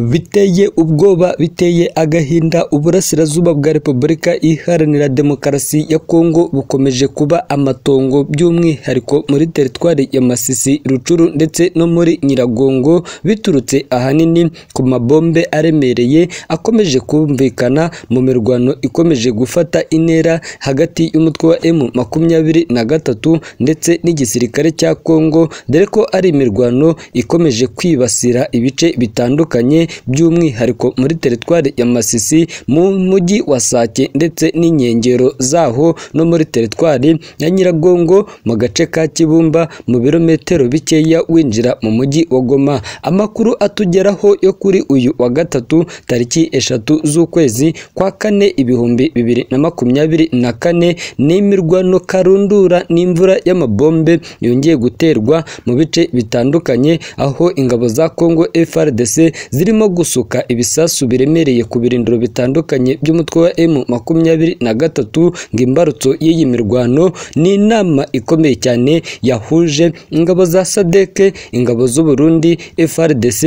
biteye ubwoba biteye agahinda uburasirazuba bwa repubulika iharanira demokarasi ya kongo bukomeje kuba amatongo by'umwihariko muri teritwari ya masisi rucuru ndetse no muri nyiragongo biturutse ahanini ku mabombe aremereye akomeje kumvikana mu mirwano ikomeje gufata intera hagati y'umutwe wa M makumyabiri na gatatu ndetse n'igisirikare cya kongo dore ko ari imirwano ikomeje kwibasira ibice bitandukanye by'umwihariko muri teritwari ya Masisi mu mujyi wa Sake ndetse n'inkengero zaho no muri teritwari ya Nyiragongo mu gace ka Kibumba mu birometero bikeya winjira mu mujyi wa Goma amakuru atugeraho yo kuri uyu wa gatatu tariki eshatu z'ukwezi kwa kane ibihumbi bibiri na makumyabiri na kane n'imirwano karundura n'imvura y'amabombe yongeye guterwa mu bice bitandukanye aho ingabo za Kongo FARDC zirimo gusuka ibisasu biremereye ku birindiro bitandukanye by'umutwe wa M makumyabiri na gatatu ngo imbarutso y'iyi mirwano ni inama ikomeye cyane yahuje ingabo za SADC ingabo z'u Burundi FARDC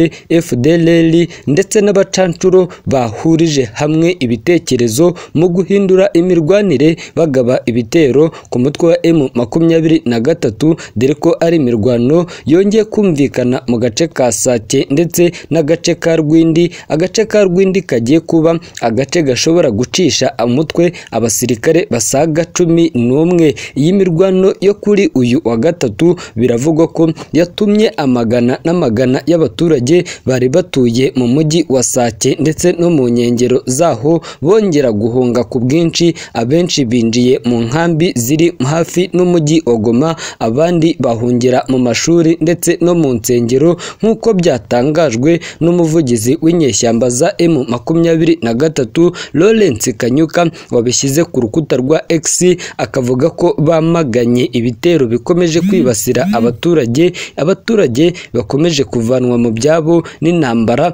FDLR ndetse n'abacancuro bahurije hamwe ibitekerezo mu guhindura imirwanire bagaba ibitero ku mutwe wa M makumyabiri na gatatu dore ko ari imirwano yongeye kumvikana mu gace ka Sake ndetse n'agace ka Rwindi agace ka Rwindi kagiye kuba agace gashobora gucisha umutwe abasirikare basaga cumi n'umwe iyi mirwano yo kuri uyu wa gatatu biravugwa ko yatumye amagana n'amagana y'abaturage bari batuye mu mujyi wa Sake ndetse no mu nkengero zaho bongera guhunga ku bwinshi abenshi binjiye mu nkambi ziri hafi n'umujyi wa Goma abandi bahungira mu mashuri ndetse no mu nsengero nk'uko byatangajwe n'umuvugizi w'inyeshyamba za M makumyabiri na gatatu Lawrence Kanyuka wabishyize ku rukuta rwa X akavuga ko bamaganye ibitero bikomeje kwibasira abaturage abaturage bakomeje kuvanwa mu byabo n'intambara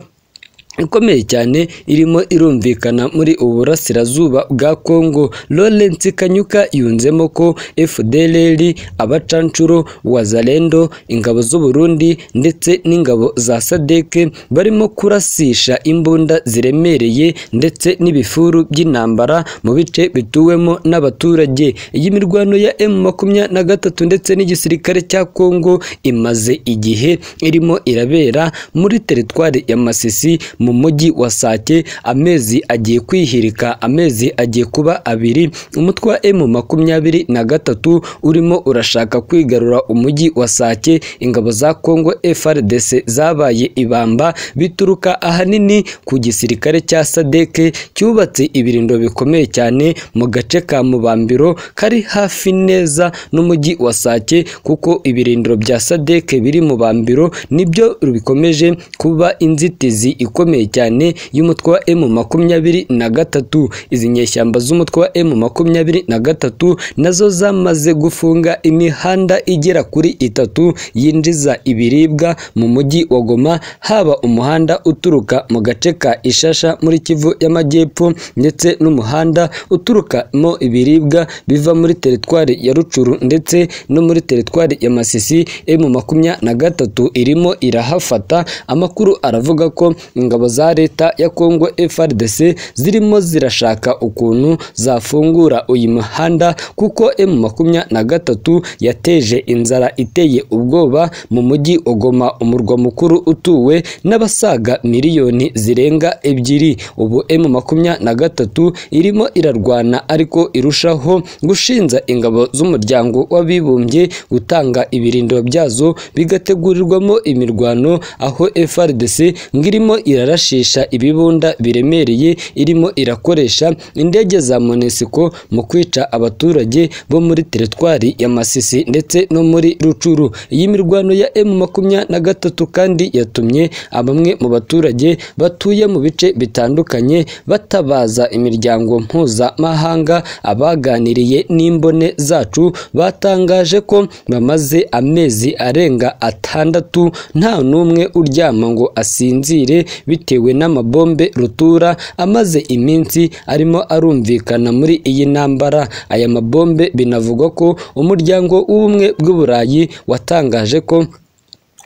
ikomeye cyane irimo irumvikana muri ubu burasirazuba bwa Kongo Lawrence Kanyuka yunzemo ko FDLR abacancuro wazalendo ingabo z'u Burundi ndetse n'ingabo za SADC barimo kurasisha imbunda ziremereye ndetse n'ibifuru by'intambara mu bice bituwemo n'abaturage iyi mirwano ya M makumyabiri na gatatu ndetse n'igisirikare cya Kongo imaze igihe irimo irabera muri teritwari ya Masisi mu mujyi wa Sake amezi agiye kwihirika amezi agiye kuba abiri umutwe wa M makumyabiri na gatatu urimo urashaka kwigarura umujyi wa Sake ingabo za Kongo FARDC zabaye ibamba bituruka ahanini ku gisirikare cya SADC cyubatse ibirindo bikomeye cyane mu gace ka Mubambiro kari hafi neza n'umujyi wa Sake kuko ibirindiro bya SADC biri mu Bambiro nibyo bikomeje kuba inzitizi ikomeye ikomeye cyane y'umutwe wa M makumyabiri na gatatu izi nyeshyamba z'umutwe wa M makumyabiri na gatatu nazo zamaze gufunga imihanda igera kuri itatu yinjiza ibiribwa mu mujyi wa Goma haba umuhanda uturuka mu gace ka Ishasha muri Kivu y'Amajyepfo ndetse n'umuhanda uturukamo ibiribwa biva muri teritwari ya Rucuru ndetse no muri teritwari ya Masisi M makumyabiri na gatatu irimo irahafata amakuru aravuga ko ingabo za leta ya Kongo FARDC zirimo zirashaka ukuntu zafungura uyu muhanda kuko M makumyabiri na gatatu yateje inzara iteye ubwoba mu mujyi Ogoma umurwa mukuru utuwe n'abasaga miliyoni zirenga ebyiri ubu M makumyabiri na gatatu irimo irarwana ariko irushaho gushinza ingabo z'umuryango w'abibumbye gutanga ibirindiro byazo bigategurirwamo imirwano aho FARDC ngirimo irarashisha ibibunda biremereye irimo irakoresha indege za Monesco mu kwica abaturage bo muri teritwari ya Masisi ndetse no muri Rucuru iyi mirwano ya M makumyabiri na gatatu kandi yatumye bamwe mu baturage batuye mu bice bitandukanye batabaza imiryango mpuzamahanga abaganiriye n'imbone zacu batangaje ko bamaze amezi arenga atandatu nta n'umwe uryama ngo asinzire bitewe n'amabombe rutura amaze iminsi arimo arumvikana muri iyi ntambara aya mabombe binavugwa ko umuryango w'ubumwe bw'uburayi watangaje ko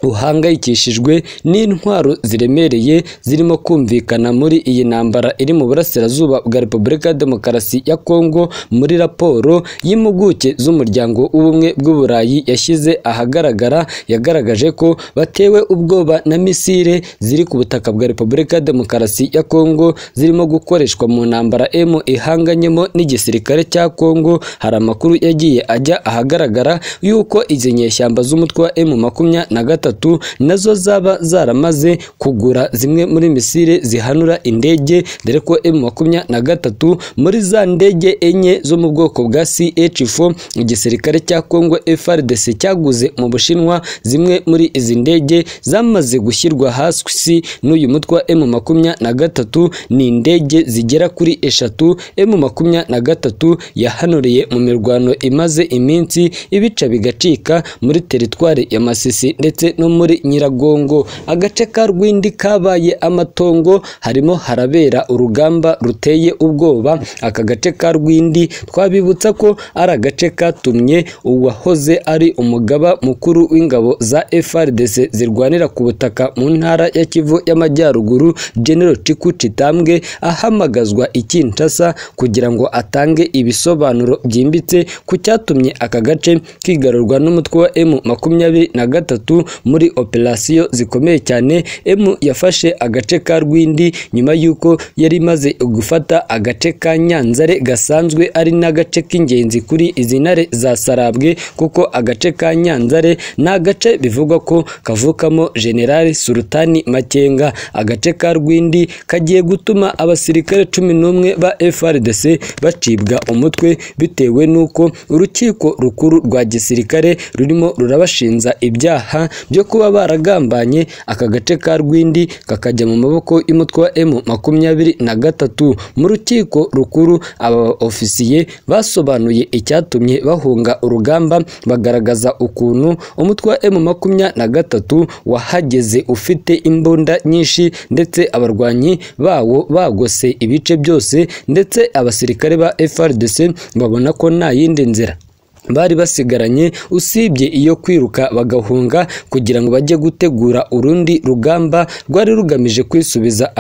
ruhangayikishijwe n'intwaro ziremereye zirimo kumvikana muri iyi ntambara iri mu burasirazuba bwa Repubulika ya Demokarasi ya Kongo muri raporo y'impuguke z'umuryango w'ubumwe bw'uburayi yashyize ahagaragara yagaragaje ko batewe ubwoba na misile ziri ku butaka bwa Repubulika ya Demokarasi ya Kongo zirimo gukoreshwa mu ntambara M ihanganyemo n'igisirikare cya Kongo hari amakuru yagiye ajya ahagaragara y'uko izi nyeshyamba z'umutwe wa M makumyabiri na gatatu nazo zaba zaramaze kugura zimwe muri misile zihanura indege dore ko M makumyabiri na gatatu muri za ndege enye zo mu bwoko bwa CH4 igisirikare cya Kongo FRDC cyaguze mu Bushinwa zimwe muri izi ndege zamaze gushyirwa hasi n'uyu mutwe wa M makumyabiri na gatatu ni indege zigera kuri eshatu M makumyabiri na gatatu yahanuriye mu mirwano imaze iminsi ibica bigacika muri teritwari ya Masisi ndetse no muri Nyiragongo agace ka Rwindi kabaye amatongo harimo harabera urugamba ruteye ubwoba aka gace ka Rwindi twabibutsa ko ari agace katumye uwahoze ari umugaba mukuru w'ingabo za FARDC zirwanira ku butaka mu ntara ya Kivu y'Amajyaruguru General Chiku Chitambwe ahamagazwa i Kinshasa kugira ngo atange ibisobanuro byimbitse ku cyatumye aka gace kigarurwa n'umutwe wa M makumyabiri na gatatu muri operasiyo zikomeye cyane M yafashe agace ka Rwindi nyuma y'uko yari imaze gufata agace ka Nyanzare gasanzwe ari n'agace k'ingenzi kuri izi ntare za Sarabwe kuko agace ka Nyanzare ni agace bivugwa ko kavukamo Generali Sultani Makenga agace ka Rwindi kagiye gutuma abasirikare cumi n'umwe ba FRDC bacibwa umutwe bitewe n'uko urukiko rukuru rwa gisirikare rurimo rurabashinza ibyaha byo kuba baragambanye aka gace ka Rwindi kakajya mu maboko y'umutwe wa M makumyabiri na gatatu mu rukiko rukuru aba ofisiye basobanuye icyatumye bahunga urugamba bagaragaza ukuntu umutwe wa M makumyabiri na gatatu wahageze ufite imbunda nyinshi ndetse abarwanyi bawo bagose ibice byose ndetse abasirikare ba FRDC babona ko nta yindi nzira bari basigaranye usibye iyo kwiruka bagahunga kugira ngo bajye gutegura urundi rugamba rwari rugamije kwisubiza